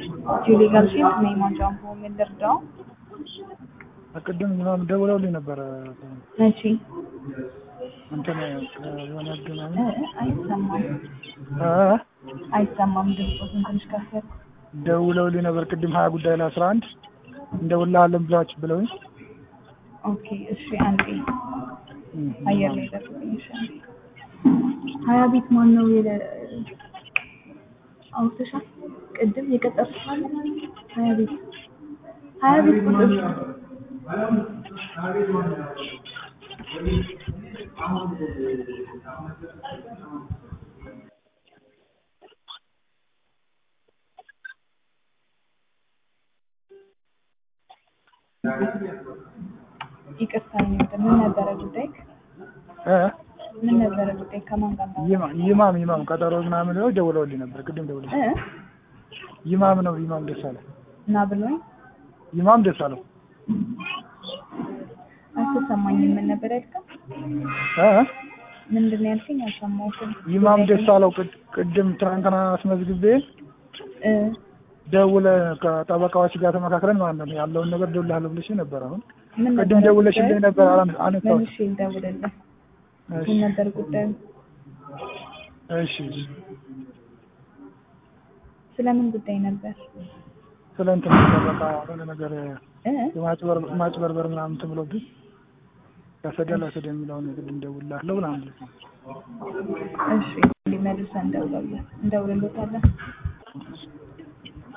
ጁሊ ጋርሺት ነኝ ማንጃምፖ ምን ልርዳው? ቅድም ምናምን ደውለውልኝ ነበረ መቼ? እንትን የሆነ ገናኝ እ አይሰማም አይሰማም ድምፆትን ትንሽ ከፍ ያድርጉ። ደውለውልኝ ነበር ቅድም ሀያ ጉዳይ ላይ አስራ አንድ እንደውልሃለን ብላችሁ ብለውኝ ኦኬ እሺ አንዴ አየር ላይ ደርሶኝ እሺ አንዴ ሀያ ቤት ማን ነው የለ አውጥተሻል ቅድም የቀጠርኩት አለ ሀያ ቤት ሀያ ቤት ቁጥር ይቅርታ ይሁን ምን ነበረ ጉዳይ እ ምን ነበረ ጉዳይ ከማን ጋር ነው ይማ- ይማም ይማም ቀጠሮ ምናምን ነው ደውለውልኝ ነበር ቅድም ደውለው እ ይማም ነው ይማም ደስ አለው እና ብሎኝ ይማም ደስ አለው አልተሰማኝም ምን ነበር ያልከው እ ምንድን ነው ያልከኝ አልሰማሁትም ይማም ደስ አለው ቅድ- ቅድም ትናንትና አስመዝግቤ እ ደውለ ከጠበቃዎች ጋር ተመካክረን ማለት ነው ያለውን ነገር ደውልሃለሁ ብለሽ ነበር አሁን ምን ቅድም ነበር ደውለሽልኝ ጉዳዩ? ነበር አላን- አነሳሁት መልሼ ልደውልልህ እሺ ምን ነበር ጉዳዩ እሺ ስለምን ጉዳይ ነበር ስለ እንትን ጠበቃ የሆነ ነገር እ የማጭበር- ማጭበርበር ምናምን እንትን ብሎብኝ ያሰዳል ያሰደ የሚለውን ቅድም ደውልልሃለሁ ምናምን ብለሽ ነው እሺ መልሰን እንደውልልህ እንደውልልታለን